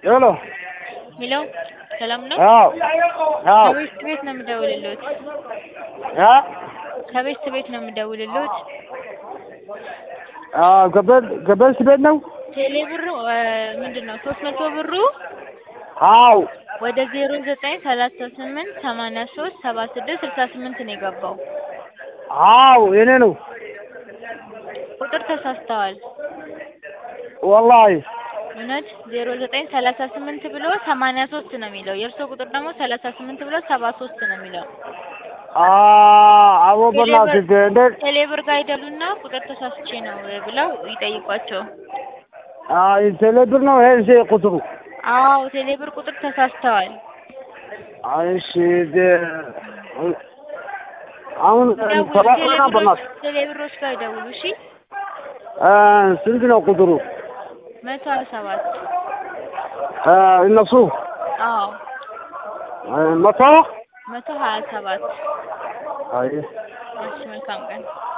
ሄሎ ሄሎ ሰላም ነው? አዎ አዎ ከቤት ቤት ነው የምደውልልዎት። አ ከቤት ቤት ነው የምደውልልዎት። አ ገበል ገበል ቤት ነው? ቴሌ ብሩ ምንድን ነው ሶስት መቶ ብሩ አዎ ወደ ዜሮ ዘጠኝ ሰላሳ ስምንት ሰማንያ ሶስት ሰባ ስድስት ስልሳ ስምንት ነው የገባው። አዎ የኔ ነው ቁጥር ተሳስተዋል። ወላሂ እውነት ዜሮ ዘጠኝ ሰላሳ ስምንት ብሎ ሰማንያ ሶስት ነው የሚለው የእርስዎ ቁጥር ደግሞ ሰላሳ ስምንት ብሎ ሰባ ሶስት ነው የሚለው። አ አዎ በእናትህ እንዴት ቴሌ ብር ጋር ይደሉና ቁጥር ተሳስቼ ነው ብለው ይጠይቋቸው። አ ቴሌ ብር ነው ይሄ እሺ ቁጥሩ አዎ ቴሌ ብር ቁጥር ተሳስተዋል። እሺ ደ- አሁን ደውሉ፣ ሰላሳ ቴሌ ነው ብሮች በእናትህ ቴሌ ብሮች ጋር ይደውሉ እሺ። አ ስንት ነው ቁጥሩ መቶ ሀያ ሰባት አ እነሱ አዎ አ መቶ መቶ ሀያ ሰባት አይ እሺ መልካም ቀን